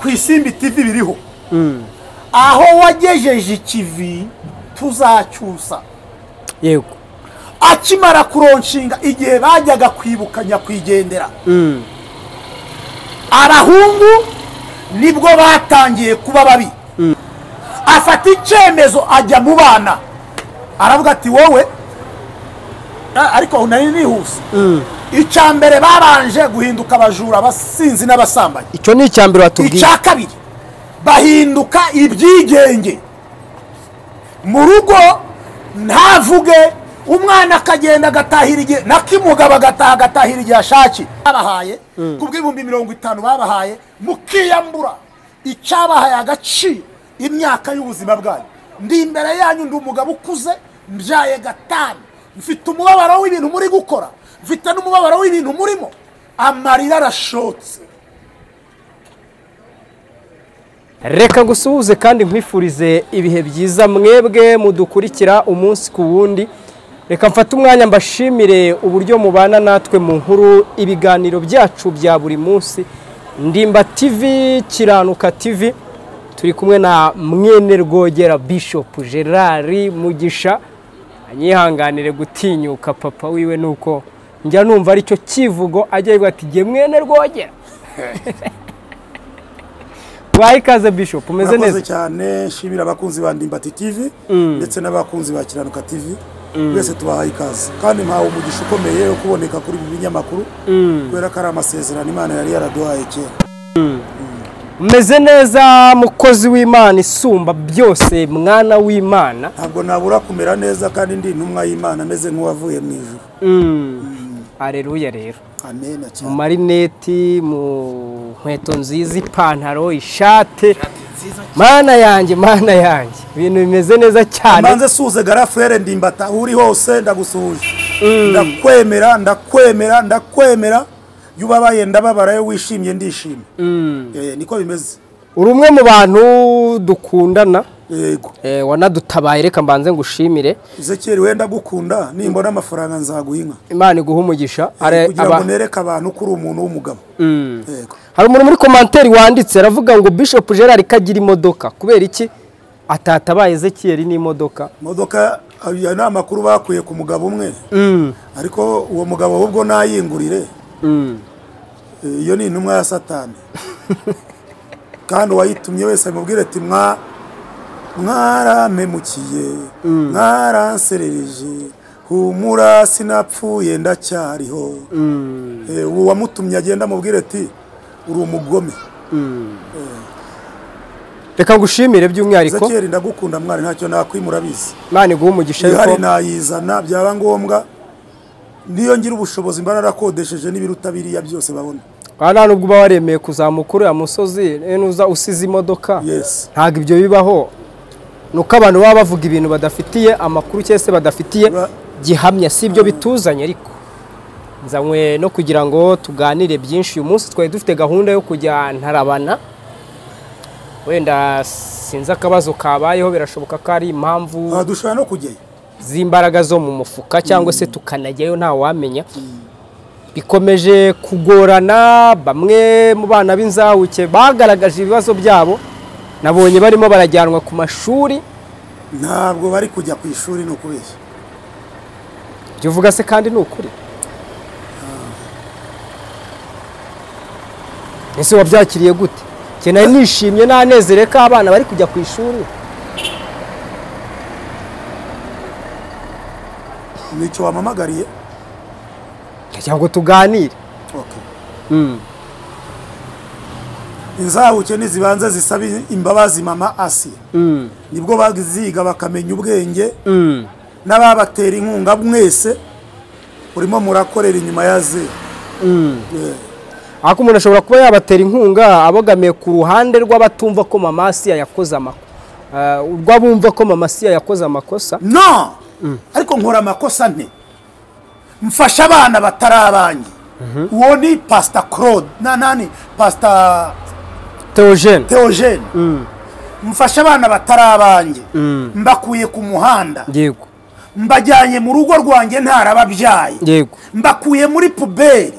ibisimba itivi biriho Mm. aho wagejeje ikivi tuzacyusa yego akimara kuronshinga igihe bajyaga kwibuka nyakwigendera Mm. arahungu nibwo batangiye kuba babi afata icyemezo ajya mu bana aravuga ati wowe "Ah, ariko nari nihuse Mm. icya mbere babanje guhinduka abajura abasinzi n'abasambanyi icyo ni icya mbere watubwiye icya kabiri bahinduka ibyigenge mu rugo ntavuge umwana akagenda agatahira igihe n'akimugabo agataha agatahira igihe ashakiye babahaye ku bw'ibihumbi mirongo itanu babahaye mukiyambura icyabahaye agaciro imyaka y'ubuzima bwanyu ndi imbere yanyu ndi umugabo ukuze mbyaye gatanu mfite umubabaro w'ibintu muri gukora mfite n'umubabaro w'ibintu murimo amarira arashotse reka ngusuhuze kandi nkwifurize ibihe byiza mwebwe mudukurikira umunsi ku wundi reka mfate umwanya mbashimire uburyo mubana natwe mu nkuru ibiganiro byacu bya buri munsi ndimba tivi kiranuka tivi turi kumwe na mwene rwogera bishopu gerard mugisha anyihanganire gutinyuka papa wiwe nuko njya numva aricyo kivugo ajya yivuga ati jye mwene rwogera wahe ikaze bishopu umeze neza murakoze cyane nshimira abakunzi ba ndimbati tv ndetse n'abakunzi ba kiranuka tv twese tubahaye ikaze kandi ntawe umugisha ukomeye wo kuboneka kuri ibi binyamakuru kubera ko ari amasezerano imana yari yaraduhaye kera umeze neza mukozi w'imana isumba byose mwana w'imana ntabwo nabura kumera neza kandi ndi intumwa y'imana ameze nk'uwavuye mu ijuru areruya rero amena mu cyane marineti mu nkweto nziza ipantaro ishate mana yanjye mana yanjye ibintu bimeze neza cyane manze suze garafere ndimbata aho uri hose ndagusuhuje ndakwemera ndakwemera ndakwemera iyo ubabaye ndababara iyo wishimye ndishimye Eh, niko bimeze uri umwe mu bantu dukundana yego eh, wanadutabaye reka mbanze ngushimire Ezekiel wenda gukunda nimbona amafaranga nzaguha inka imana iguha umugisha Are- kugira aba- ngo nereke abantu ko uri umuntu w'umugabo yego hari umuntu muri komanteri wanditse aravuga ngo Bishop Gerard kagira imodoka kubera iki atatabaye Ezekiel n'imodoca imodoka ayo ni amakuru bakuye ku mugabo umwe ariko uwo mugabo ahubwo nayingurire Eh, iyo ni intumwa ya satani kandi uwayitumye wese amubwire ati mwa mwaramemukiye mwaranserereje humura sinapfuye ndacyariho Eh, uwo wamutumye agenda amubwire ati uri umugome reka ngushimire by'umwihariko zekeri ndagukunda mwari ntacyo nakwimura abizi imana iguha umugisha ihari ariko nayizana byaba ngombwa niyo ngira ubushobozi mba narakodesheje n'ibiruta biriya byose babona aha nta nubwo uba waremeye kuzamuka uriya musozi eh, nuza usize imodoka yes ntabwo ibyo bibaho ni uko abantu baba bavuga ibintu badafitiye amakuru cyangwa se badafitiye Ba- gihamya si ibyo bituzanye ariko nzanywe no kugira ngo tuganire byinshi uyu munsi twari dufite gahunda yo kujya ntarabana wenda sinzi akabazo kabayeho birashoboka ko ari impamvu aha dushobora no kujyayo z'imbaraga zo mu mufuka cyangwa se tukanajyayo ntawamenya bikomeje kugorana bamwe mu bana b'inzahuke bagaragaje ibibazo byabo nabonye barimo barajyanwa ku mashuri ntabwo bari kujya ku ishuri ni ukubeshya ibyo uvuga se kandi ni ukuri ese wabyakiriye gute Njye nari nishimye n'anezerewe ko abana bari kujya ku ishuri nicyo wamamagariye kugira ngo tuganire Okay. inzahuke nizibanze zisaba imbabazi mama asi nibwo baziga bakamenya ubwenge n'ababatera inkunga mwese urimo murakorera inyuma ya zeru Yeah. ariko umuntu ashobora kuba yabatera inkunga abogamiye ku ruhande rw'abatumva ko mama siya yakoze amakosa urw'abumva ko mama siya yakoze amakosa no ariko nkora amakosa nte mfasha abana batari abanjye uwo ni pasita claude na nani pasita teogene theogene mfasha abana batari abanjye mbakuye ku muhanda yego mbajyanye mu rugo rwanjye ntarababyaye yego mbakuye muri puberi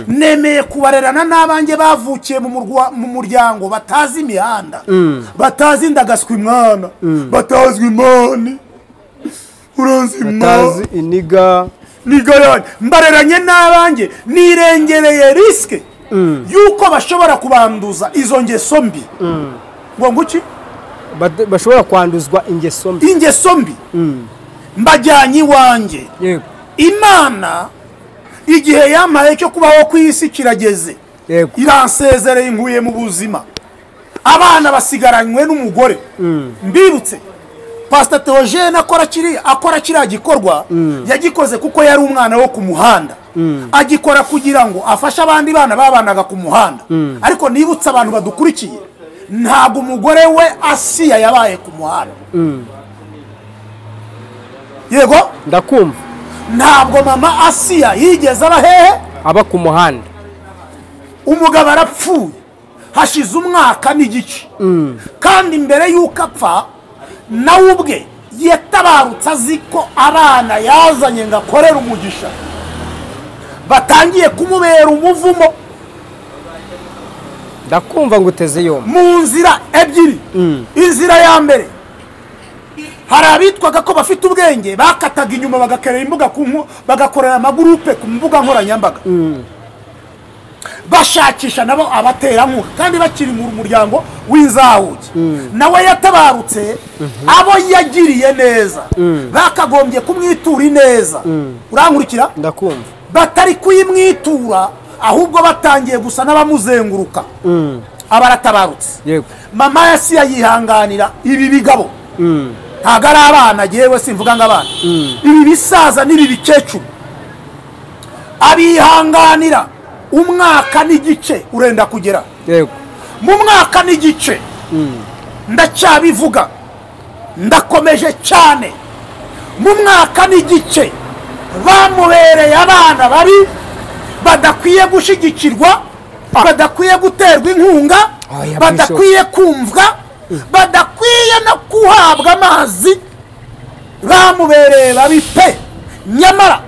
nemeye kubarerana n'abanjye bavukiye mu murwa- mu muryango batazi imihanda batazi indagaswi mwana batazwi imani uranzi batazi imani iniga nigorane mbareranye n'abanjye nirengereye risike y'uko bashobora kubanduza izo ngeso mbi ngo nguki bad- bashobora kwanduzwa ingeso mbi ingeso mbi mbajyanye iwanjye yego imana igihe yampaye cyo kubaho ku isi kirageze Yego. iransezereye nkuye mu buzima abana basigaranywe n'umugore mbibutse pasita teogene akora kiriya akora kiriya gikorwa yagikoze kuko yari umwana wo ku muhanda agikora kugira ngo afashe abandi bana babanaga ku muhanda ariko nibutse abantu badukurikiye ntabwo umugore we asiya yabaye ku muhanda yego ndakumva ntabwo mama asiya yigeze aba hehe aba ku muhanda umugabo arapfuye hashize umwaka n'igice kandi mbere y'uko apfa nawe ubwe yatabarutse azi ko abana yazanye ngo akorere umugisha batangiye kumubera umuvumo ndakumva ngo uteze yombi mu nzira ebyiri inzira ya mbere hari abitwaga ko bafite ubwenge bakataga inyuma bagakorera imbuga ku nku- bagakorera amagurupe ku mbuga nkoranyambaga bashakisha nabo abaterankunga kandi bakiri mu muryango w'inzahuke nawe yatabarutse abo yagiriye neza bakagombye kumwitura ineza urankurikira ndakumva batari kuyimwitura ahubwo batangiye gusa n'abamuzenguruka aba aratabarutse yego mama yasiya yihanganira ibi bigabo ntabwo ari abana yewe simvuga ngo abana ibi bisaza n'ibi bikecuru abihanganira umwaka n'igice urenda kugera yego mu mwaka n'igice ndacyabivuga ndakomeje cyane mu mwaka n'igice bamubereye abana babi badakwiye gushyigikirwa badakwiye guterwa inkunga Oya, badakwiye kumvwa badakwiye no guhabwa amazi bamubereye babi pe nyamara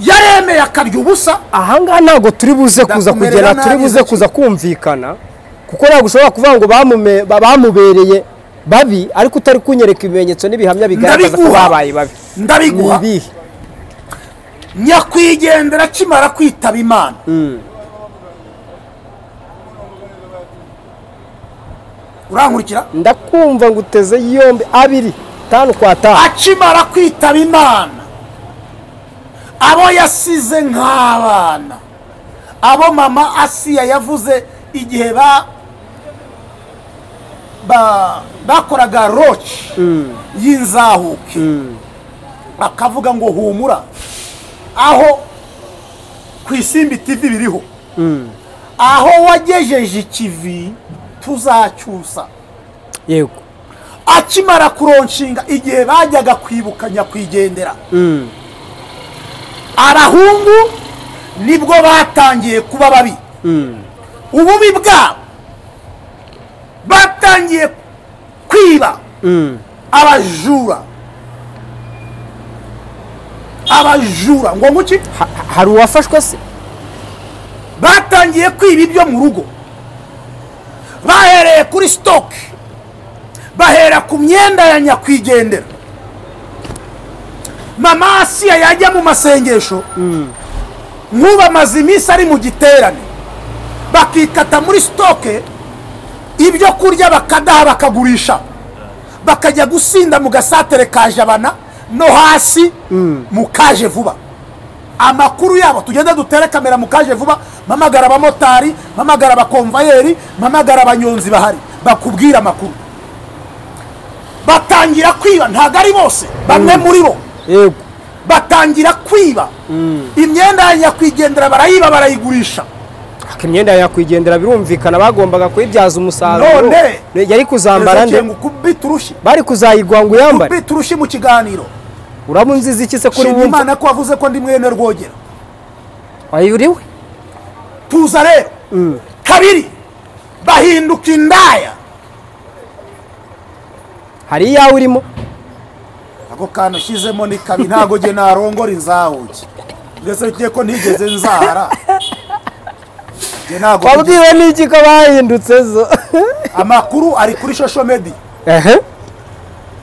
yaremeye akarya ubusa ahangaha ntabwo turi buze kuza Ndakumerera kugera nabi turi buze gake. kuza kumvikana kuko ntabwo ushobora kuvuga ngo bamume- ba- bamubereye babi ariko utari kunyereka ibimenyetso n'ibihamya bigaragaza ko Ndabiguha. babaye babi ni ndabiguha ibihe nyakwigendera akimara kwitaba imana urankurikira ndakumva ngo uteze yombi abiri tanu kwa tanu akimara kwitaba imana abo yasize nk'abana abo mama asiya yavuze igihe ba ba bakoraga roci y'inzahuke akavuga ngo humura aho ku isimbi tivi biriho aho wagejeje ikivi tuzacyusa yego akimara kuronshinga igihe bajyaga kwibuka nyakwigendera abahungu nibwo batangiye kuba babi ububi bwabo batangiye kwiba abajura abajura ngo nguki Ha- ha- hari uwafashwe se batangiye kwiba ibyo mu rugo bahereye kuri sitoke bahera ku myenda ya nyakwigendera mama asiya yajya mu masengesho nk'ubu amaze iminsi ari mu giterane bakikata muri sitoke ibyo kurya bakadaha bakagurisha bakajya gusinda mu gasatere ka jabana no hasi mu kaje vuba amakuru yabo tugende dutere kamera mu kaje vuba mpamagara abamotari mpamagara abakomvayeri mpamagara abanyonzi bahari bakubwira amakuru batangira kwiba ntabwo ari bose bamwe muri bo yego batangira kwiba imyenda ya nyakwigendera barayiba barayigurisha Aka imyenda yakwigendera birumvikana bagombaga kuyibyaza umusaruro None. yari kuzambara Ezekiel nde ngo kubita urushi bari kuzayigwa ngo uyambare kubita urushi mu kiganiro uraba unziza iki se kuri shima wumva imana ko wavuze ko ndi mwene rwogera wayo uriwe tuza rero kabiri bahinduka indaya hari iyawe urimo ako kantu ushyizemo ni kabi ntabwo njye narongora inzawuki mbese ugiye ko ntigeze nzara Njye ntabwo wabwiwe n'iki ko bahindutse zo amakuru ari kuri shosho medi ehe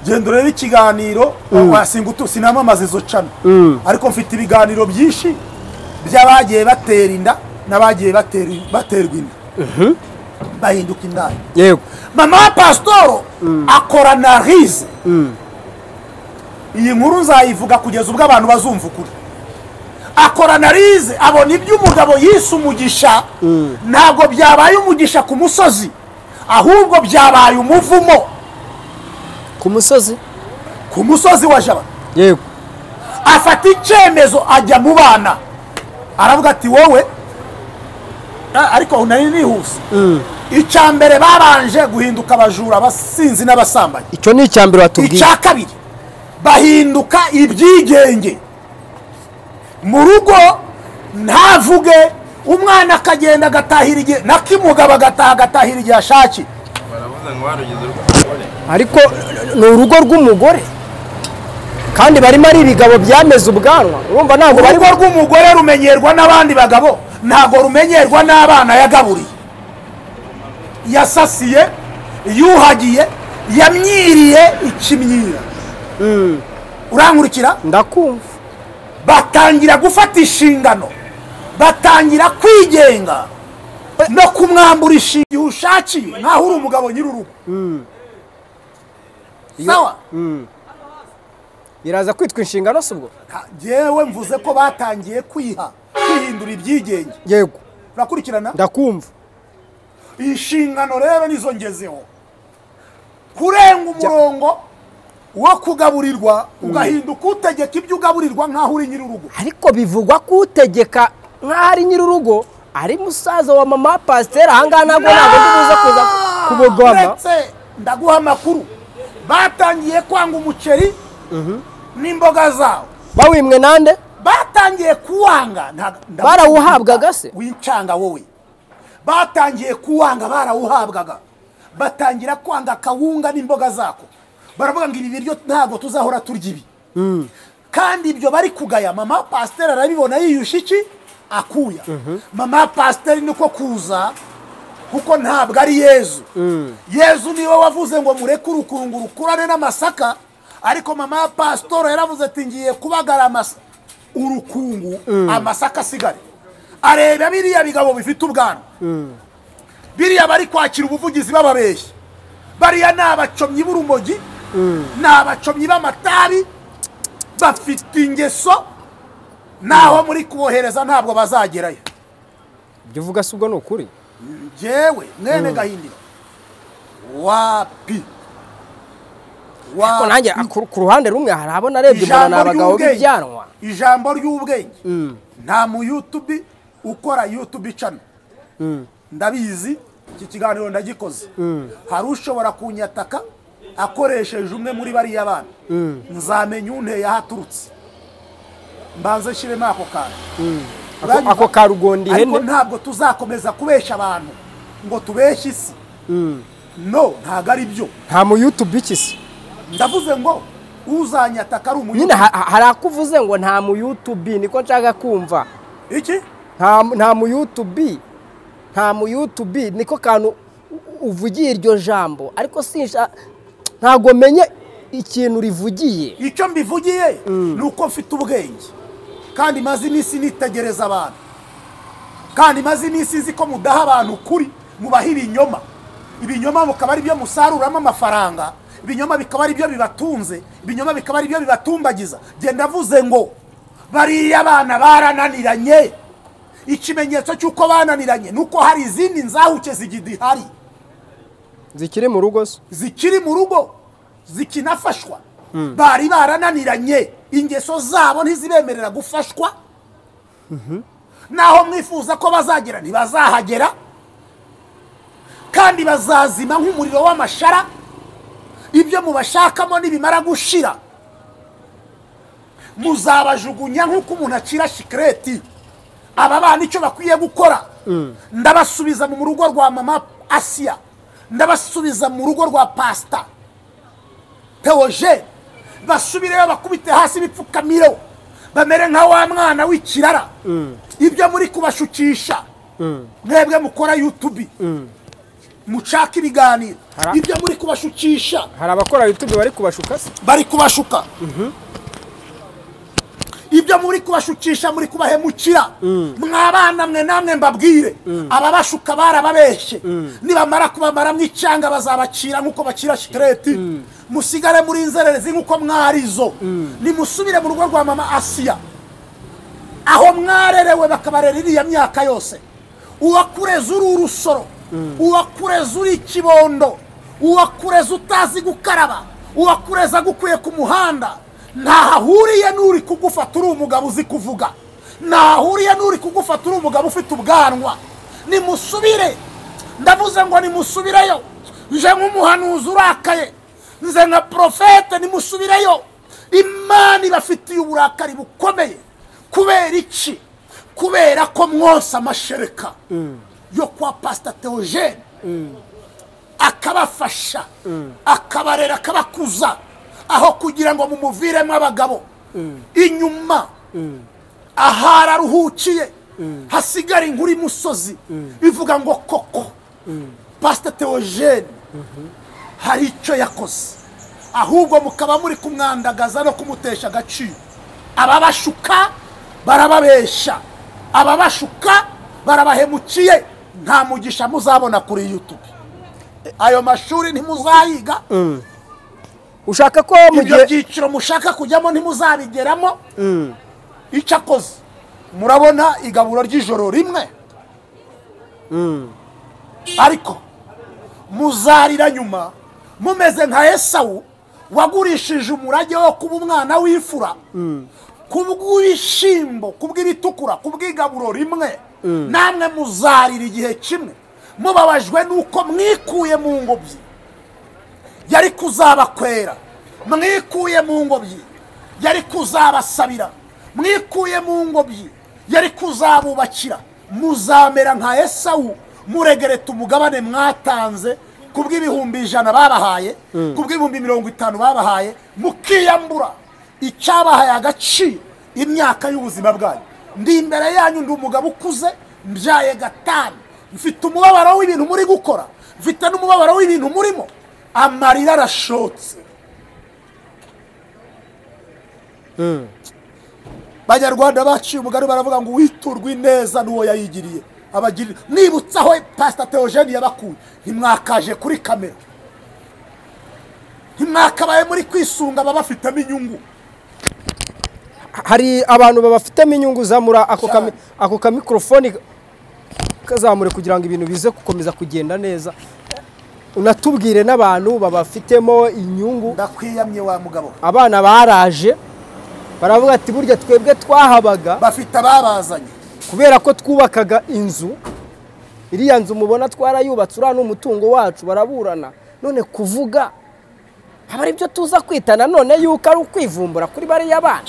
genda urebe ikiganiro wasinga utu sinamamaza izo cano Mm. ariko mfite ibiganiro byinshi by'abagiye batera inda n'abagiye batera- baterwa inda bahinduka indaya yego mama wa pasitoro akora na rize iyi nkuru nzayivuga kugeza ubwo abantu bazumva ukuri akora na rize abona ibyo umugabo yise umugisha ntabwo byabaye umugisha ku musozi ahubwo byabaye umuvumo ku musozi ku musozi wa jabana yego afata icyemezo ajya mu bana aravuga ati wowe a- ariko nari nihuse icya mbere babanje guhinduka abajura abasinzi n'abasambanyi icyo ni icya mbere watubwiye icya kabiri bahinduka ibyigenge mu rugo ntavuge umwana akagenda agatahira igihe n'akimugabo agataha agatahira igihe ashakiye baravuze ngo warugeze rw'umugore ariko ni urugo rw'umugore kandi barimo ari ibigabo byameze ubwanwa urumva ntabwo bari urugo rw'umugore rumenyerwa n'abandi bagabo ntabwo rumenyerwa n'abana yagaburiye yasasiye yuhagiye yamyiriye ikimyira urankurikira ndakumva batangira gufata inshingano batangira kwigenga no kumwambura inshinga igihe ushakiye nk'aho uri umugabo nyir'urugo sawa biraza kwitwa inshingano si ubwo Ka- jyewe mvuze ko batangiye kwiha kwihindura ibyigenge yego urakurikirana ndakumva inshingano rero nizo ngezeho kurenga umurongo wo kugaburirwa ugahinduka utegeka ibyo ugaburirwa nk'aho uri nyir'urugo ariko bivugwa ko utegeka nk'aho ari nyir'urugo ari musaza wa mama wa pasiteri ahangaha ntabwo ntabwo ndi buze kuza kubogama Uretse, ndaguha amakuru batangiye kwanga umuceri n'imboga zawo bawimwe nande batangiye kuwanga nta- nda- Barawuhabwaga se? wincanga wowe batangiye kuwanga barawuhabwaga batangira kwanga akawunga n'imboga zako baravuga ngo ibi biryo ntabwo tuzahora turya ibi kandi ibyo bari kugaya mama pasiteri arabibona yiyushye iki akuya mama pasiteri niko kuza kuko ntabwo ari yezu yezu niwe wavuze ngo mureke urukungu rukurane n'amasaka ariko mama ya pasitoro yaravuze ati ngiye kubagara amasa- urukungu amasaka asigare areba biriya bigabo bifite ubwanwa biriya bari kwakira ubuvugizi bababeshya bariya ni abacomyi b'urumogi ni abacomyi b'amatabi bafite ingeso naho muri kubohereza ntabwo bazagerayo ibyo uvuga si ubwo ni ukuri njyewe mwene gahindiro wapi ariko Wapi. nanjye ku- ku ruhande rumwe harabona arebye mbona ni Ijambo abagabo ry'ubwenge. b'ibyanwa ijambo ry'ubwenge nta mu yutubi ukora yutubi cano ndabizi iki kiganiro ndagikoze hari ushobora kunyataka akoresheje umwe muri bariya bana nzamenya unteye aho aturutse mbanze nshyiremo ako kantu Ako- ako ka rugondi ariko ihene ntabwo tuzakomeza kubeshya abantu ngo tubeshye isi no ntabwo ari byo nta muyutubi iki se ndavuze ngo uzanyataka ari nyine umuyutubi ha- ha- hari akuvuze ngo nta muyutubi niko nshaka kumva iki nta nta muyutubi nta muyutubi niko kantu u- uvugiye iryo jambo ariko sinsha ntabwo menye ikintu rivugiye icyo mbivugiye ni uko mfite ubwenge kandi maze iminsi nitegereza abantu kandi maze iminsi nzi ko mudaha abantu ukuri mubaha ibinyoma ibinyoma bikaba ari byo musaruramo amafaranga ibinyoma bikaba ari byo bibatunze ibinyoma bikaba ari byo bibatumbagiza genda avuze ngo bariya abana barananiranye ikimenyetso cy'uko bananiranye ni uko hari izindi nzahuke zigidihari zikiri mu rugo se zikiri mu rugo zikinafashwa bari barananiranye ingeso zabo ntizibemerera gufashwa naho mwifuza ko bazagera ntibazahagera kandi bazazima nk'umuriro w'amashara ibyo mubashakamo nibimara gushira muzabajugunya nk'uko umuntu acira shikireti aba bana icyo bakwiye gukora ndabasubiza mu rugo rwa mama asiya ndabasubiza mu rugo rwa pasita tewoje basubireyo bakubite hasi bipfukamiro bamere nka wa mwana w'ikirara ibyo muri kubashukisha mwebwe mukora yutubi mucaka ibiganiro Hara- ibyo muri kubashukisha hari abakora youtube bari kubashuka se bari kubashuka ibyo muri kubashukisha muri kubahemukira mwabana mwe namwe mbabwire ababashuka barababeshye nibamara kubamara mu icyanga bazabacira nk'uko bakira shikareti musigare muri inzererezi nk'uko mwarizo nimusubire mu rugo rwa mama asiya aho mwarerewe bakabarera iriya myaka yose uwakureze uri urusoro uwakureze uri ikibondo uwakureze utazi gukaraba uwakureze agukuye ku muhanda ntaho ahuriye n'uri kugufata uri umugabo uzi kuvuga ntaho ahuriye n'uri kugufata uri umugabo ufite ubwanwa nimusubire ndavuze ngo nimusubireyo nje nk'umuhanuzi urakaye nze nka porofete nimusubireyo imana ibafitiye uburakari bukomeye kubera iki kubera ko mwose amashereka yo kwa pasita teogene akabafasha akabarera akabakuza aho kugira ngo mumuviremo abagabo inyuma ahari aruhukiye hasigara inkuru imusozi ivuga ngo koko pasita teogene hari icyo yakoze ahubwo mukaba muri kumwandagaza no kumutesha agaciro ababashuka barababesha ababashuka barabahemukiye nta mugisha muzabona kuri youtube ayo mashuri ntimuzayiga ushaka ko mu ibyo gihe byiciro mushaka kujyamo ntimuzabigeramo icyo akoze murabona igaburo ry'ijoro rimwe ariko muzarira nyuma mumeze nka esawu wagurishije umurage wo kuba umwana w'ifura kubw'ibishyimbo kubw'ibitukura kubw'igaburo rimwe namwe muzarira igihe kimwe mubabajwe n'uko mwikuye mu ngobyi yari kuzabakwera mwikuye mu ngobyi yari kuzabasabira mwikuye mu ngobyi yari kuzabubakira muzamera nka esawu muregereta umugabane mwatanze ku bw'ibihumbi ijana babahaye ku bw'ibihumbi mirongo itanu babahaye mukiyambura icyabahaye agaciro imyaka y'ubuzima bwanyu ndi imbere yanyu ndi umugabo ukuze mbyaye gatanu mfite umubabaro w'ibintu muri gukora mfite n'umubabaro w'ibintu murimo amarira arashotse banyarwanda baciye umugani baravuga ngo uwiturwa ineza n'uwo yayigiriye abagirira nibutsa aho pasita teogene yabakuye ntimwakaje kuri kamera ntimwakabaye muri kwisunga ababafitemo inyungu hari abantu babafitemo inyungu zamura ako kami- Cyane. ako kamikorofone kazamure kugira ngo ibintu bize gukomeza kugenda neza unatubwire n'abantu babafitemo inyungu ndakwiyamye wa mugabo abana baraje baravuga ati burya twebwe twahabaga bafite ababazanye kubera ko twubakaga inzu iriya nzu mubona twarayubatse uriya ni umutungo wacu baraburana none kuvuga aba ari byo tuza kwita nanone yuko ari ukwivumbura kuri bariya bana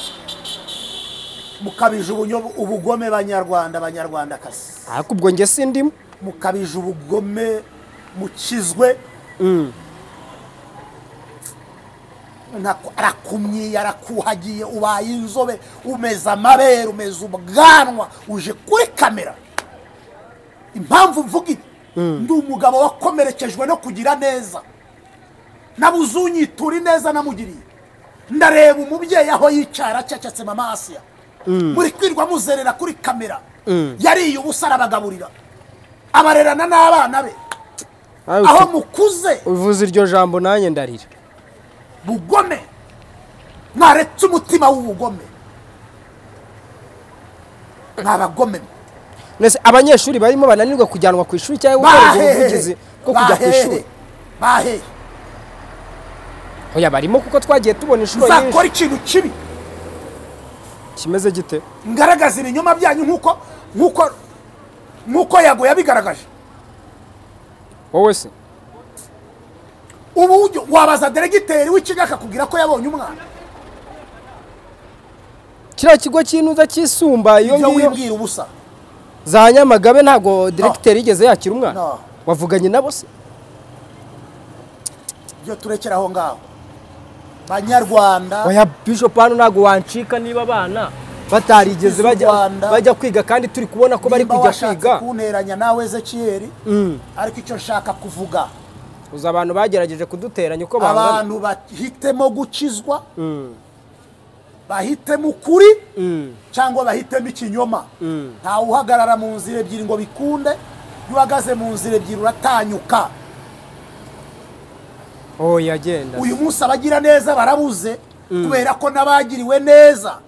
mukabije ubunyo- ubugome banyarwanda banyarwandakazi ariko ubwo njye sindimo mukabije ubugome mukizwe Nako- arakumyiye arakuhagiye ubaye inzobe umeze amabere umeze ubwanwa uje kuri kamera impamvu mvuga ibi ndi umugabo wakomerekejwe no kugira neza nabuze unyitura ineza namugiriye ndareba umubyeyi aho yicara acecetse mama asiya muri kwirwa muzerera kuri kamera yariye ubusa arabagaburira abarerana n'abana be aho mukuze uvuze iryo jambo nanjye ndarira bugome mwaretse umutima w'ubugome mwabagome Mbese abanyeshuri barimo bananirwa kujyanwa ku ishuri cyangwa gukorerwa ubuvugizi bahehe bwo kujya ku ishuri bahehe bahehe oya barimo kuko twagiye tubona inshuro nyinshi muzakora ikintu kibi kimeze gite ngaragaza ibinyoma byanyu nk'uko nk'uko nk'uko yago yabigaragaje wowe se ubu ujya- wabaza deregiteri w'ikigo akakubwira ko yabonye umwana kiriya kigo cy'inuza cy'isumba iyo ibyo ngiyo wibwira ubusa za nyamagabe ntabwo diregiteri yigeze yakira umwana No. wavuganye nabo se ibyo turekera aho ngaho banyarwanda oya bishopu hano ntabwo wancika niba abana batarigeze Bize u bajya Rwanda. bajya kwiga kandi turi kubona ko bari nimba kujya washatse kwiga kunteranya nawe ezekiyeri Mm. ariko icyo nshaka kuvuga uzi abantu bagerageje kuduteranya uko bangana abantu bahitemo gukizwa bahitemo ukuri Mm. cyangwa bahitemo ikinyoma ntawe uhagarara mu nzira ebyiri ngo bikunde iyo uhagaze mu nzira ebyiri uratanyuka oya agenda uyu munsi abagira neza barabuze kubera ko n'abagiriwe neza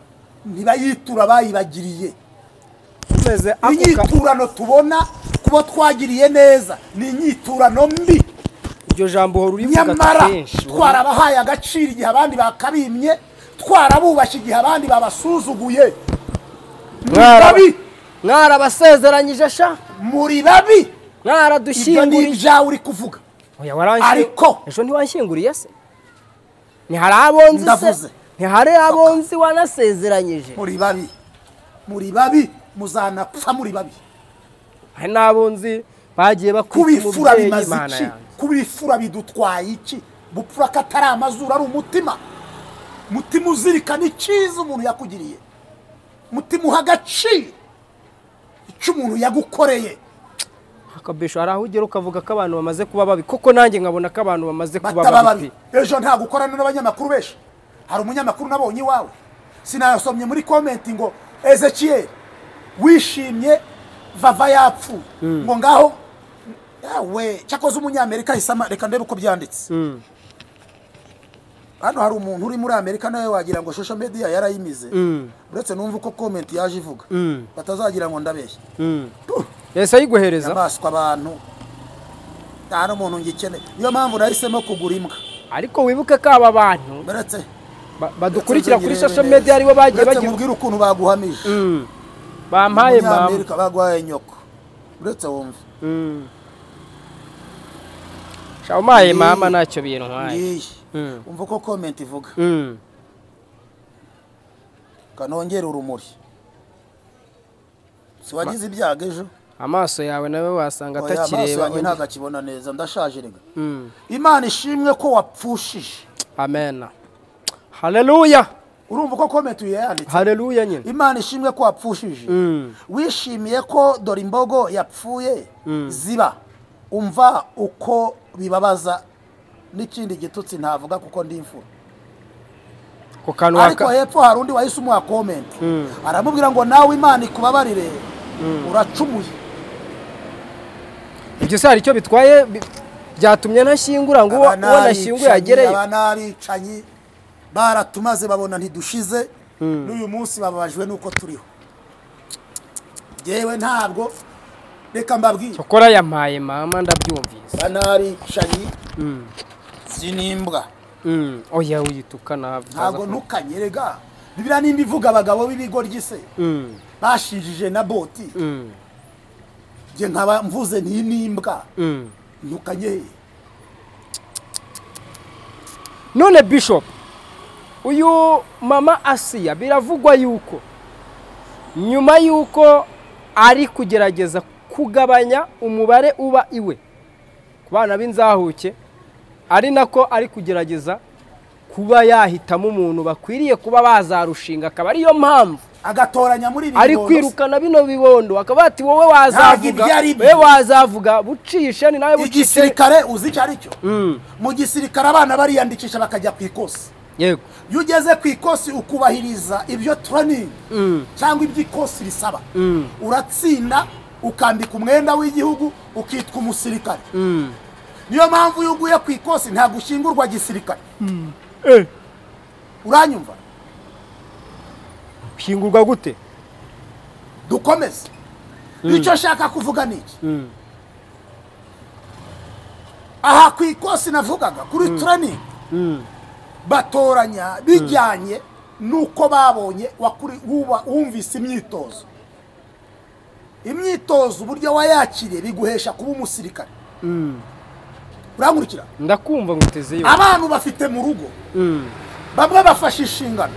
ntibayitura bayibagiriye tumeze ako ka- inyiturano tubona kuba twagiriye neza ni inyiturano mbi iryo jambo uhora urivuga nyamara kenshi twarabahaye agaciro igihe abandi bakabimye twarabubashye igihe abandi babasuzuguye muri Mwaraba- babi mwarabasezeranyije sha muri babi ibyo ni mwaradushyingurije ibyawe uri kuvuga oya waranshyinguye Ariko- ejo ntiwanshyinguriye se ntihari abo nzi Ndavuze. se ntihari abo nzi wanasezeranyije muri babi muri babi muzanapfa muri babi hari n'abo nzi bagiye bakwita kubifura umubyeyi bimaze imana iki yanjye kubifura bidutwaye iki bupfura ko atari amazuru ari umutima mutima uzirikana icyiza umuntu yakugiriye mutima uha agaciro icyo umuntu yagukoreye akabesho hari aho ugera ukavuga ko abantu bamaze kuba babi koko nanjye nkabona ko abantu bamaze kuba bataba babi babi ejo nta gukorana n'abanyamakuru benshi hari umunyamakuru nabonye iwawe sinayasomye muri komenti ngo ezekiyeri wishimye vava yapfuye ngo ngaho yawe cyakoze umunyamerika ahise ama- reka ndebe uko byanditse hano hari umuntu uri muri amerika nawe wagira ngo social media yarayimize uretse numva uko komenti yaje ivuga batazagira ngo ndabeshya yahise ayiguhereza nyamaswa abantu nta n'umuntu ngikeneye niyo mpamvu nahisemo kugura imbwa ariko wibuke ko aba bantu uretse ba- badukurikira kuri social media aribo bagira bagiye bagira mubwire ukuntu baguhamije Mm. bampaye mama Umunyamerika baguhaye nyoko uretse wumva Mm. Sha umpaye mama ntacyo bintwaye ngiyi Mm. umva uko komenti ivuga Mm. kanongera urumuri si wagize ibyago ejo amaso yawe nawe wasanga Oya, amaso atakireba yanjye ntabwo akibona neza ndashaje rega imana ishimwe ko wapfushije amen haleluya urumva uko komenti uyu yayanditse haleluya nyine imana ishimwe ko wapfushije Mm. wishimiye ko dore imbogo yapfuye ziba umva uko bibabaza n'ikindi gitutsi ntavuga kuko ndi imfura ku kanwa ariko ka hepfo hari undi wahise umuha komenti aramubwira ngo nawe imana ikubabarire uracumuye ibyo se hari icyo bitwaye bi- byyatumye ntashyingura ngo uwo Aba uwo nashyinguye n'abicanyi, agereye aba n'abicanyi baratumaze babona ntidushize n'uyu munsi bababajwe n'uko turiho yewe ntabwo reka mbabwire cyokora yampaye mama ndabyumvise aba n'abicanyi sinimbwa Mm. oya uyituka ntabwo nabi ntukanyerega bibiriya nimba ivuga abagabo b'ibigo ry'ise Mm. bashinjije na boti Mm. njye nkaba mvuze ntinimbwa Mm. ntukanyeye none bishop uyu mama asiya biravugwa yuko nyuma yuko ari kugerageza kugabanya umubare uba iwe ku bana b'inzahuke ari nako ari kugerageza kuba yahitamo umuntu bakwiriye kuba bazarushinga akaba ariyo mpamvu agatoranya muri ibi ari bibondo. kwirukana bino bibondo akaba ati wowe wazavuga ibyo ari byo. wowe wazavuga bucishe ni nawe bucishe igisirikare uzi icyo ari cyo Mm, mu gisirikare abana bariyandikisha bakajya ku ikosi yego iyo ugeze ku ikosi ukubahiriza ibyo turaningi Mm. cyangwa ibyo ikosi risaba Mm. uratsinda ukambika umwenda w'igihugu ukitwa umusirikare Mm. niyo mpamvu iyo uguye ku ikosi ntabwo ushyingurwa gisirikare eh uranyumva ushingurwa gute dukomeze icyo nshaka kuvuga ni iki Mm. aha ku ikosi navugaga kuri turaningi batoranya bijyanye n'uko babonye wakuri- wuba- wumvise imyitozo imyitozo uburyo wayakiriye biguhesha kuba umusirikare urankurikira ndakumva nguteze yo abantu bafite mu rugo bamwe bafashe inshingano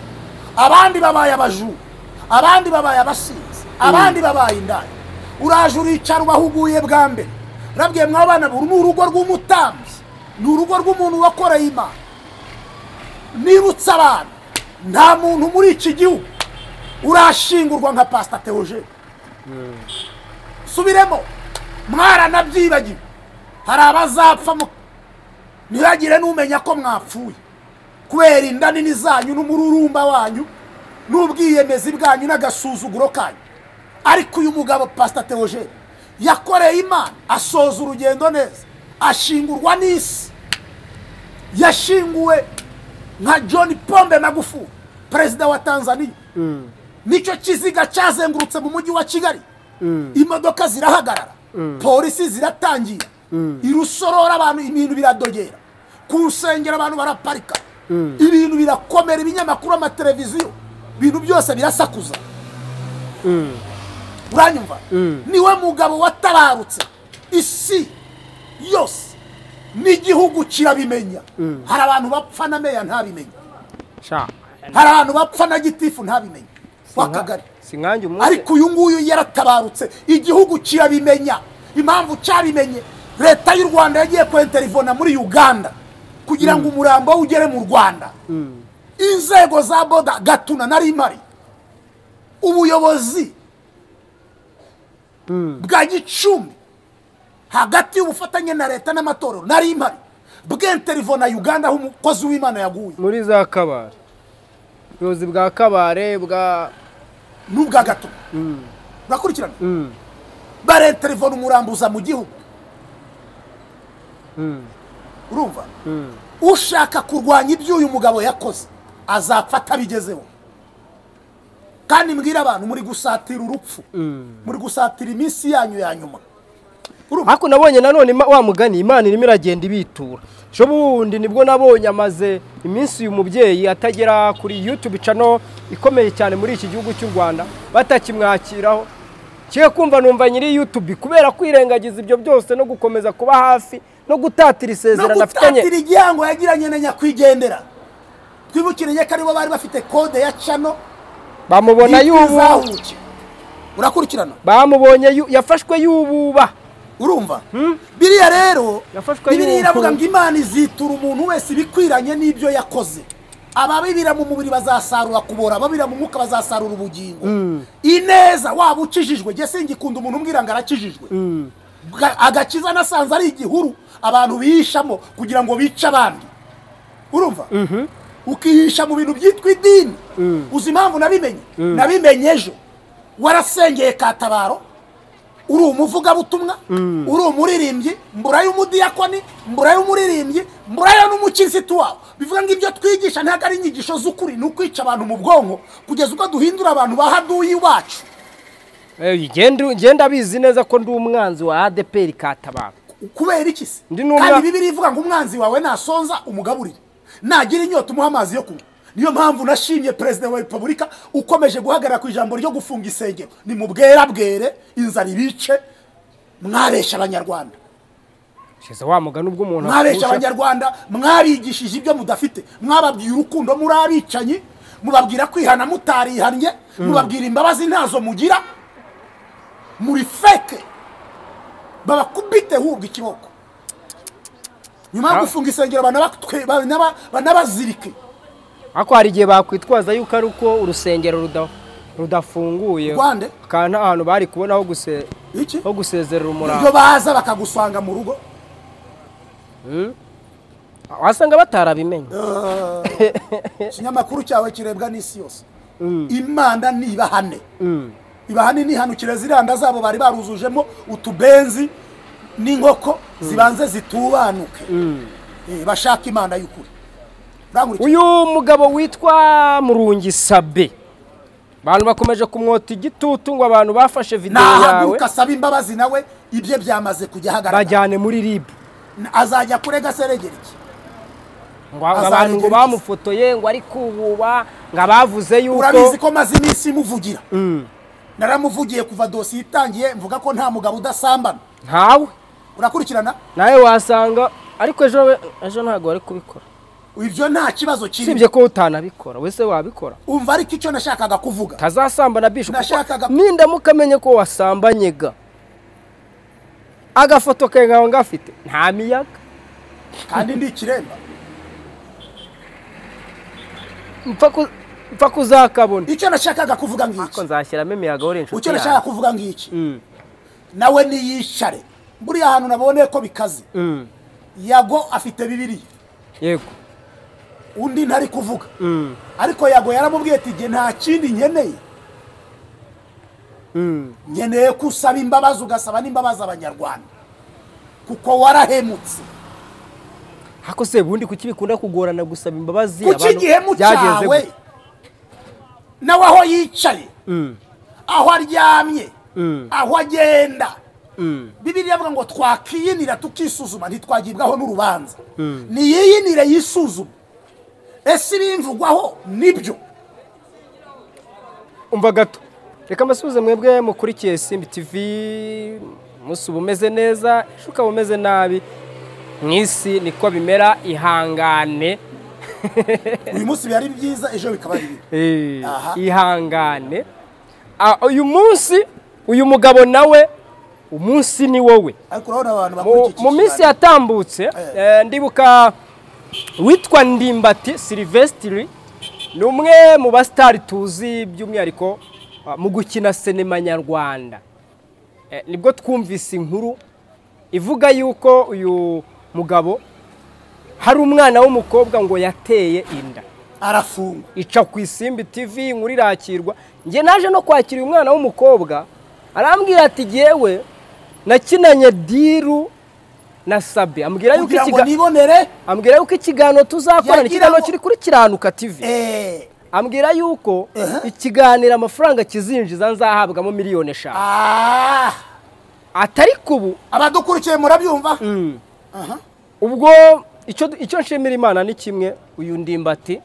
abandi babaye abajura abandi babaye abasinzi abandi babaye indaya uraje uricara ubahuguye bwa mbere urabwiye mwabana buri ni urugo rw'umutambyi ni urugo rw'umuntu wakoreye imana nibutse abantu nta muntu muri iki gihugu urashingurwa nka pasita tewoje subiremo mwaranabyibagiwe hari abazapfa mu- ntihagire n'umenya ko mwapfuye kubera inda nini zanyu n'umururumba wanyu n'ubwiyemezi bwanyu n'agasuzuguro kanyu ariko uyu mugabo pasita tewoje yakoreye imana asoza urugendo neza ashingurwa n'isi yashinguwe nka john pombe magufuli perezida wa tanzania nicyo kiziga cyazengurutse mu mujyi wa kigali imodoka zirahagarara polisi ziratangira irusorora abantu ibintu biradogera ku rusengero abantu baraparika ibintu birakomera ibinyamakuru amateleviziyo ibintu byose birasakuza uranyumva niwe mugabo watabarutse isi yose n'igihugu kirabimenya hari abantu bapfa na meya ntabimenya sha hari abantu bapfa na gitifu ntabimenya w'akagari si nkanjye umunsi ariko uyu nguyu yaratabarutse igihugu kirabimenya impamvu cyabimenye leta y'u rwanda yagiye kwenterivona muri uganda kugira ngo umurambo we ugere mu rwanda inzego za boda gatuna na rimari ubuyobozi bwa gicumbi hagati y'ubufatanye na leta n'amatorero na rimari bwenterivona uganda aho umukozi w'imana yaguye muri za kabare ubuyobozi bwa kabare bwa n'ubwa gatuna urakurikirana barenterivona umurambuza mu gihugu urumva ushaka kurwanya ibyo uyu mugabo yakoze azapfa atabigezeho kandi mbwira abantu muri gusatira urupfu muri gusatira iminsi yanyu ya nyuma urumva ariko nabonye nanone ima- wa mugani imana irimo iragenda ibitura ejo bundi nibwo nabonye amaze iminsi uyu mubyeyi atagera kuri yutube cano ikomeye cyane muri iki gihugu cy'u rwanda batakimwakiraho kiye kumva numva nyiri yutube kubera kwirengagiza ibyo byose no gukomeza kuba hafi no no gutatira isezerano afitanye gutatira igihango yagiranye na nyakwigendera twibukiranye ko aribo bari bafite kode ya cano bamubona yubu y'ikizahuke urakurikirana bamubonye yu- yafashwe yububa urumva biriya rero Yafashwe bibiri yuko- iravuga ngo imana izitura umuntu wese ibikwiranye n'ibyo yakoze ababibira mu mubiri bazasarura kubora ababira mu mwuka bazasarura ubugingo ineza waba ukijijwe jye singikunda umuntu umbwira ngo arakijijwe Ga- agakiza nasanze ari igihuru abantu bihishamo kugira ngo bice abandi urumva ukihisha mu bintu byitwa idini uzi impamvu nabimenye nabimenye ejo warasengeye katabaro uri umuvugabutumwa uri umuririmbyi mburayo umudiyakoni mburayo umuririmbyi mburayo n'umukirisitu wawe bivuga ngo ibyo twigisha ntabwo ari inyigisho z'ukuri ni ukwica abantu mu bwonko kugeza ubwo duhindura abantu ba haduyi iwacu Eh, genda genda abizi neza ko ndi umwanzi wa adeperi katabara kubera iki se Ndi n'umwa- kandi bibiri ivuga ngo umwanzi wawe nasonza umugaburire nagira inyota umuha amazi yo kunywa niyo mpamvu nashimye perezida wa repubulika ukomeje guhagarara ku ijambo ryo gufunga insengero ni mu bwera bwere inzara ibice mwabeshya abanyarwanda shize wa mugani ubwo umuntu mwabeshya apfusha- abanyarwanda mwabigishije ibyo mudafite mwababwiye urukundo muri abicanyi mubabwira kwihana mutarihannye mubabwira imbabazi ntazo mugira muri feke babakubite hubwa ikiboko nyuma yo Ah. gufunga insengero banabakwe- banaba- banabazirike ariko hari igihe bakwitwaza yuko ari uko urusengero ruda- rudafunguye Rwande? kandi nta hantu bari kubona ho guse- iki ho gusezerera ibyo umurambo baza bakagusanga mu rugo wasanga batarabimenye ikinyamakuru cyawe kirebwa n'isi yose imana nibahane ibahane nihanukire ziriya zabo bari baruzujemo utubenzi n'inkoko zibanze zitubanuke Eh, bashaka imana y'ukuri Urankurikira? uyu mugabo witwa murungi sabe abantu bakomeje kumwota igitutu ngo abantu bafashe videwo yawe nahaguruka asaba imbabazi nawe ibye byamaze kujya ahagaragara bajyane muri ribu azajya kurega seregeri ki ngo abantu ngo Azarengera iki? bamufotoye ngo ari kububa ngo abavuze urabizi yuko ko maze iminsi muvugira naramuvugiye kuva dosiye itangiye mvuga ko nta mugabo udasambana ntawe urakurikirana nawe wasanga ariko ejo we- ejo ntabwo wari kubikora ibyo nta kibazo kirimo usibye ko utanabikora wese wabikora umva ariko icyo nashakaga kuvuga tazasambana bisho Nashakaga- nindamuka amenye ko wasambanyega agafoto kawe nkaba ngafite nta miyaga kandi ndi ikiremba mpfa ku- mpfa kuzakabona icyo nashakaga kuvuga ariko ngiki nzashyiramo imiyaga wari inshuti icyo nashakaga yawe kuvuga ngiki Mm, nawe niyicare buriya hantu naboneye ko bikaze mm, yago afite bibiriya yego undi ntari kuvuga mm, ariko yago yaramubwiye ati igihe nta kindi nkeneye mm, nkeneye ko usaba imbabazi ugasaba n'imbabazi abanyarwanda kuko warahemutse ariko se ubundi kuki bikunda kugorana gusaba imbabazi kuki abantu- igihemu byageze cyawe gute? nawe aho yicaye Mm, aho aryamye Mm. aho agenda mm, bibiriya avuga ngo twakiyinira tukisuzuma ntitwagibwaho n'urubanza niyiyinire yisuzume ese ibimvugwaho nibyo umva gato reka mbasubize mwebwe mukurikiye simbi tivi umunsi uba umeze neza ejo ukaba umeze nabi mu isi niko bimera ihangane uyu munsi biba ari byiza ejo bikaba ari bibi Eh, Aha. ihangane Ah, uyu munsi uyu mugabo nawe umunsi ni wowe ariko urabona abantu Mu- bakora iki mu minsi yatambutse eh, ndibuka witwa ndimbati silivesitiri ni umwe mu basitari tuzi by'umwihariko ah, mu gukina sinema nyarwanda Eh, nibwo twumvise inkuru ivuga yuko uyu mugabo hari umwana w'umukobwa ngo yateye inda arafungwa ica ku isimbi tv inkuru irakirwa njye naje no kwakira uyu mwana w'umukobwa arambwira ati jyewe nakinanye diru na sabe ambwira yuko kugira ngo ikiga- nibonere ambwira yuko ikiganiro tuzakorana ni Yagira ikiganiro ngo- kiri kuri kiranuka tv eee ambwira yuko ikiganiro amafaranga kizinjiza nzahabwamo miliyoni eshanu aaa atari kubu abadukurikiye murabyumva ubwo icyo icyo nshimira imana ni kimwe uyu ndimbati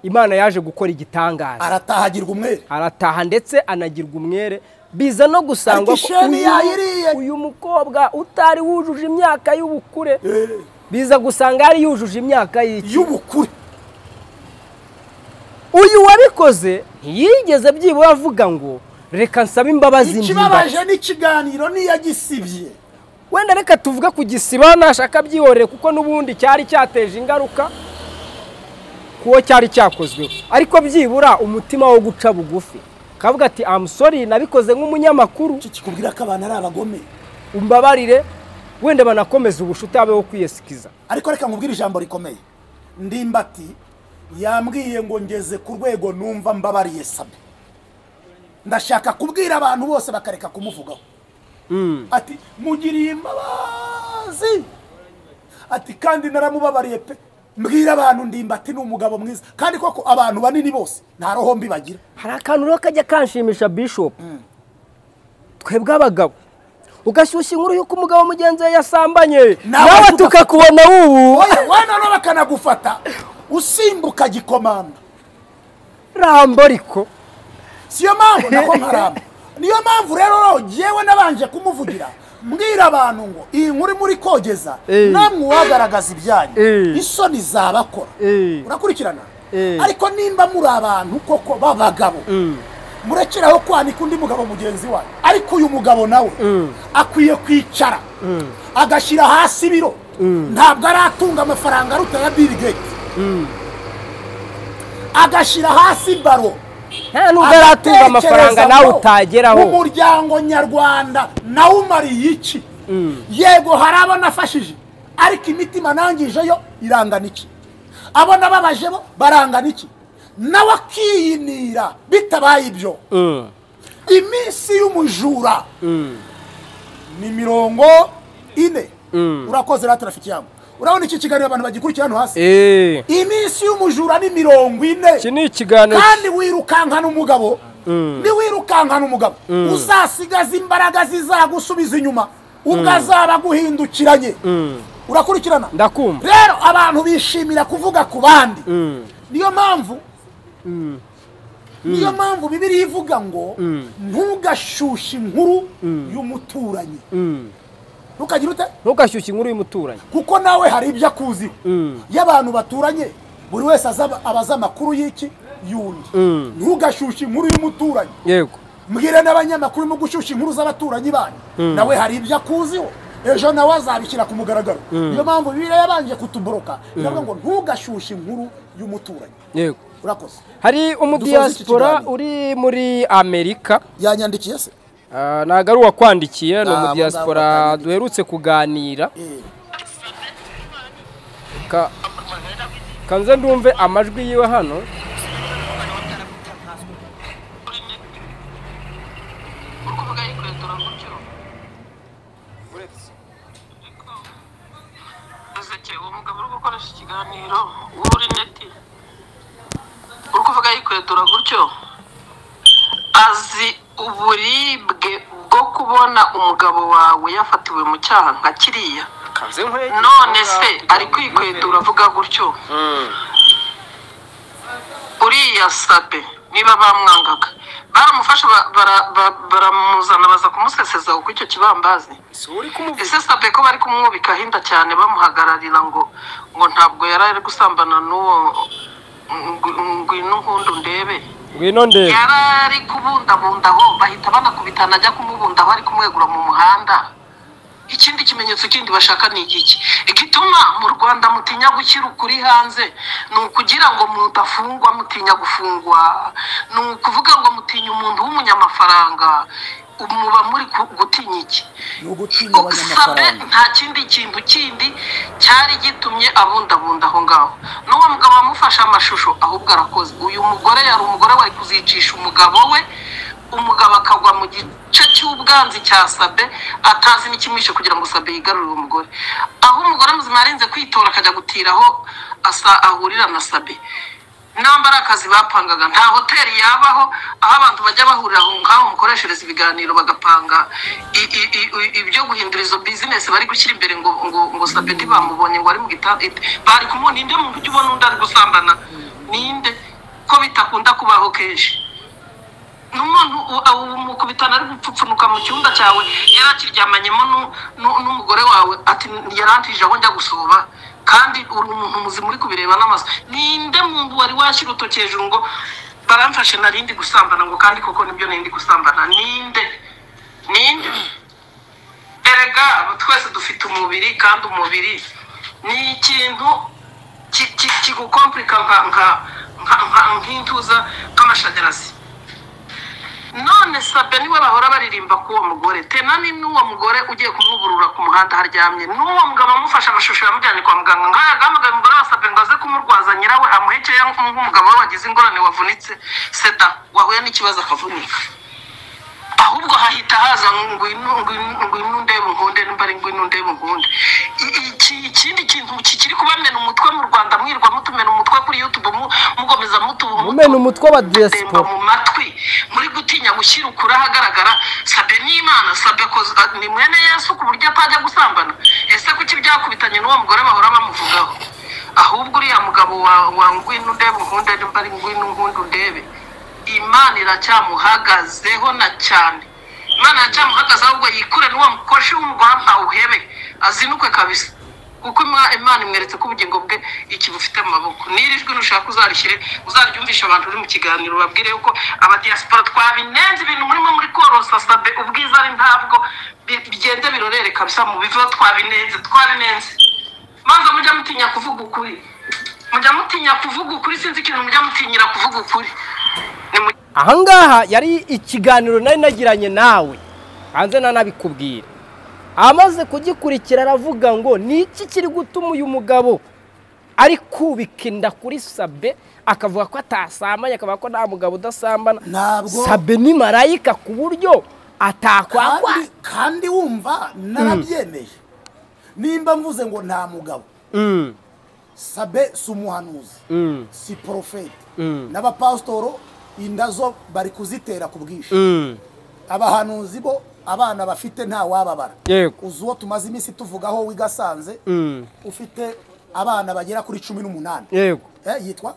imana yaje gukora igitangaza aratahagirwa umwere arataha ndetse anagirwa umwere biza no gusangwa Ati sheni uyu- yayiriye. uyu mukobwa utari wujuje imyaka y'ubukure Eh, biza gusanga yari yujuje imyaka y'iki y'ubukure uyu wabikoze ntiyigeze byibura avuga ngo reka nsabe imbabazi ndimbati." ikibabaje n'ikiganiro niyo gisibye wenda reka tuvuge ku gisiba nashaka byihorere kuko n'ubundi cyari cyateje ingaruka kuwo cyari cyakozweho ariko byibura umutima wo guca bugufi kavuga ati amusori nabikoze nk'umunyamakuru iki kikubwira ko abantu ari abagome umbabarire wenda banakomeza ubushuti habeho kwiyesikiza ariko reka nkubwire ijambo rikomeye ndimbati yambwiye ngo ngeze ku rwego numva mbabariye sabe ndashaka kubwira abantu bose bakareka kumuvugaho ati mugiriye imbabazi ati kandi naramubabariye pe mbwira abantu ndimbati ni umugabo mwiza kandi koko abantu banini bose nta roho mbi bagira hari akantu rero kajya kanshimisha bishop twebwe abagabo ugashyushya inkuru y'uko umugabo mugenzi we yasambanye Nawe nawe tuga- tukakubona wubu oya wananura bakanagufata usimbuka gikomanda rambo ariko siyo mpamvu nako nkaramba niyo mpamvu rero rero jyewe nabanje kumuvugira mbwira abantu ngo iyi nkuru muri kogeza Eh. namwe uwagaragaza ibyanyu Eh. isoni zabakora Eh. urakurikirana Eh. ariko nimba muri abantu koko b'abagabo murekeraho kwanika undi mugabo mugenzi wanyu ariko uyu mugabo nawe akwiye kwicara agashyira hasi ibiro ntabwo aratunga amafaranga aruta ya bill gates agashyira hasi baro nta nubwo aratunga amafaranga nawe utageraho umuryango nyarwanda nawe umariye iki yego hari abo nafashije ariko imitima nangijeyo irangana iki abo nababaje bo barangana iki nawe akiyinira bitabaye ibyo Mm. iminsi y'umujura ni mirongo ine urakoze rero turafite ijambo urabona iki kiganiro abantu bagikurikira hano hasi Eh, iminsi y'umujura ni mirongo ine iki ni ikiganiro kandi wirukankana umugabo niwirukankana umugabo uzasigaza imbaraga zizagusubiza inyuma ubwo azaba aguhindukiranye urakurikirana Ndakumva. rero abantu bishimira kuvuga ku bandi Mm. niyo mpamvu niyo mpamvu bibiri ivuga ngo ntugashyushye inkuru y'umuturanyi ntukagire ute ntugashyushye inkuru y'umuturanyi kuko nawe hari ibyo akuziho iyo abantu baturanye buri wese aza- aba azi amakuru y'iki y'undi ntugashyushye inkuru y'umuturanyi yego mbwira n'abanyamakuru mu gushyushya inkuru z'abaturanyi banyu nawe hari ibyo akuziho ejo nawe azabishyira ku mugaragaro niyo mpamvu bibiliya yabanje kutuboroka iravuga ngo ntugashyushye inkuru y'umuturanyi yego urakoze hari umudiyasipora ikiganiro. uri muri amerika yanyandikiye se Ah, ntabwo ari uwakwandikiye ni Ah, umudiyasipora abo ngabo duherutse kuganira Eh, Ka- kanze ndumve amajwi yiwe hano Ezeke uwo mugabo uri gukoresha ikiganiro uri neti uri kuvuga yikwetura gutyo azi uburibwe bwo kubona umugabo wawe yafatiwe mu cyaha nka kiriya kanze nkweto none se ari kwikwetura avuga gutyo uriya sabe niba bamwangaga baramufashe ba- bara- ba- baramuzana baza kumuseseza kuko icyo kibambazi si uri kumuvuga ese sabe ko bari kumwubika ahinda cyane bamuhagararira ngo ngo ntabwo yari ari gusambana n'uwo ngo- ngwino nkundu ndebe ngwino ndebe yari ari kubundabundaho bahita banakubitana ajya kumubundaho ari kumwegura mu muhanda ikindi kimenyetso kindi bashaka ni igiki igituma mu rwanda mutinya gushyira ukuri hanze ni ukugira ngo mudafungwa mutinya gufungwa ni ukuvuga ngo mutinya umuntu w'umunyamafaranga muba muri ku- gutinya iki ni ugutinya ubusabe abanyamafaranga nta kindi kintu kindi cyari gitumye abundabunda aho ngaho n'uwo mugabo wamufashe amashusho ahubwo arakoze uyu mugore yari umugore wari kuzicisha umugabo we umugabo akagwa mu gice cy'ubwanzi cya sabe atazi n'ikimwishe kugira ngo sabe yigarurire uwo mugore aho umugore muzima yarinze kwitora akajya gutira aho asa ahurira na sabe namba ari akazi bapangaga nta hoteli yabaho aho abantu bajya bahurira aho ngaho mukoreshereza ibiganiro bagapanga i- i- i- i- ibyo guhindura izo bizinesi bari gushyira imbere ngo ngo ngo sabe ntibamubonye ngo ari mu gitanda bari kumubona inde muntu ujya ubona undi ari gusambana ninde ko bitakunda kubaho kenshi n'umuntu u- u- umukubitana ari gupfupfunuka mu cyumba cyawe yari akiryamanyemo nu- nu- n'umugore wawe ati yarantije aho njya gusuba kandi uri umuntu muzima uri kubireba n'amaso ninde muntu wari washyira urutoki hejuru ngo baramfashe narindi gusambana ngo kandi koko nibyo narindi gusambana ninde ninde erega twese dufite umubiri kandi umubiri ni ikintu ki- ki- kigukomplika nka- nka- nka- nka- nk'intuza nk'amashanyarazi none sabe niwe bahora baririmba k'uwo mugore tena ni n'uwo mugore ugiye kumuburura ku muhanda haryamye n'uwo mugabo amufashe amashusho yamujyanye kwa muganga nk'aya gahamagaye umugore wa sabe ngo aze kumurwaza nyirawe amuhekeye nk'umugabo we wagize ingorane wavunitse sida wahuye n'ikibazo akavunika ahubwo hahita haza ngwino ngwino- ngwino ndebe muhunde nimba ari ngwino ndebe muhunde I- iki ikindi kintu ki- kiri kubamena umutwe mu rwanda mwirwa mutumena umutwe kuri youtube mu- mukomeza mutuba mumena umutwe wa gutemba diaspora mu matwi muri gutinya gushyira ukuri ahagaragara sabe n'imana sabe ko ni mwene yesu ku buryo atajya gusambana ese kuki byakubitanye n'uwo mugore bahora bamuvugaho ahubwo uriya mugabo wa wa ngwino undebe nkunde nimba ari ngwino nkunde undebe imana iracyamuhagazeho na cyane imana iracyamuhagazeho ahubwo yikure n'uwo mukoresha w'umugore awuhebe azinukwe kabisa kuko Ima- imana imweretse ko ubugingo bwe iki bufite mu maboko n'iri jwi nushaka uzarishyire uzaryumvisha abantu uri mu kiganiro babwire yuko abadiyasipora twabinenze ibintu murimo muri korosa sabe ubwiza ari ntabwo bi- bigenda birorere kabisa mu biva twabinenze twabinenze maze mujya mutinya kuvuga ukuri mujya mutinya kuvuga ukuri sinzi ikintu mujya mutinyira kuvuga ukuri ni mu ahangaha yari ikiganiro nari nagiranye nawe hanze nanabikubwira amaze kugikurikira aravuga ngo ni iki kiri gutuma uyu mugabo ari kubika inda kuri sabe akavuga ko atasambanye akavuga ko nta mugabo udasambana Ntabwo. sabe ni marayika ku buryo atakwakwa kandi, kandi wumva narabyemeye nimba mvuze ngo nta mugabo Mm, sabe si umuhanuzi mm, si porofeti Mm. n'abapasitoro inda zo bari kuzitera ku bwinshi mm. abahanuzi bo abana bafite nta wababara Yego. uzi uwo tumaze iminsi tuvugaho wigasanze Mm. ufite abana bagera kuri cumi n'umunani yego Eh, yitwa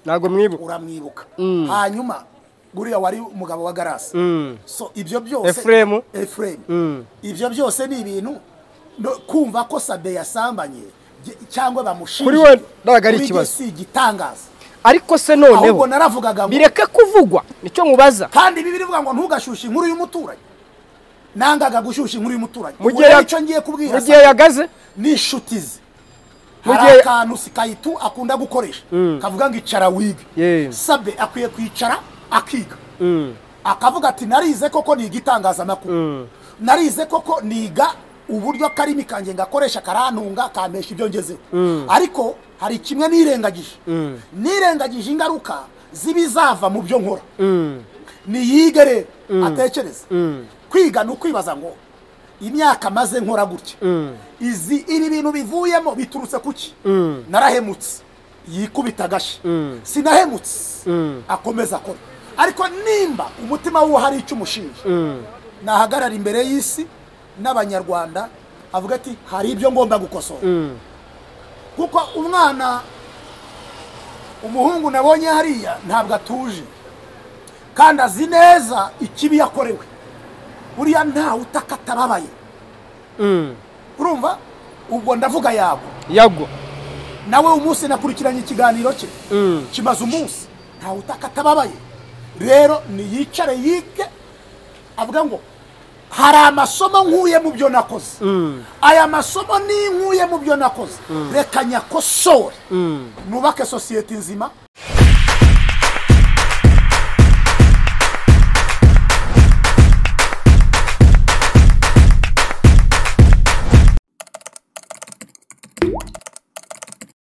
ntabwo mwibuka uramwibuka hanyuma buriya wari umugabo wa garasi Mm. so ibyo byose Efuremu. Efuremu. Mm. ibyo byose ni ibintu no- kumva ko sabe yasambanye ge- cyangwa bamushinje Kuri we ntabwo ari kuri ikibazo. ge si igitangaza ariko se ahubwo noneho naravugaga ngo bireke kuvugwa nicyo mubaza kandi ibi birivuga ngo ntugashushe inkuru y'umuturanyi nangaga gushyushya inkuru y'umuturanyi Mu Ubwo gihe rero ya- icyo ngiye mu kubwira gihe Sabe yagaze n'inshuti ze Mu hari gihe- akantu sikayitu akunda gukoresha kavuga ngo icara wige Yeah. sabe akwiye kwicara akiga akavuga ati narize koko niga itangazamakuru narize koko niga uburyo akarimi kanjye ngakoresha karantunga kampesha ibyo ngezeho ariko hari kimwe nirengagije nirengagije ingaruka z'ibizava mu byo nkora niyige rero atekereze kwiga ni ukwibaza ngo imyaka maze nkora gutya izi ibi bintu bivuyemo biturutse kuki narahemutse yikubita agashi sinahemutse akomeza akora ariko nimba umutima w'uwo hari icyo umushinja nahagarara imbere y'isi n'abanyarwanda avuga ati hari ibyo ngomba gukosora kuko umwana umuhungu nabonye hariya ntabwo atuje kandi azi neza ikibi yakorewe buriya ntawe utaka atababaye urumva ubwo ndavuga yabo yagwa nawe umunsi nakurikiranye ikiganiro cye kimaze umunsi ntawe utaka atababaye rero niyicare yige avuga ngo hari amasomo nkuye mu byo nakoze aya masomo ni nkuye mu byo nakoze reka nyakosore nubake sosiyete nzima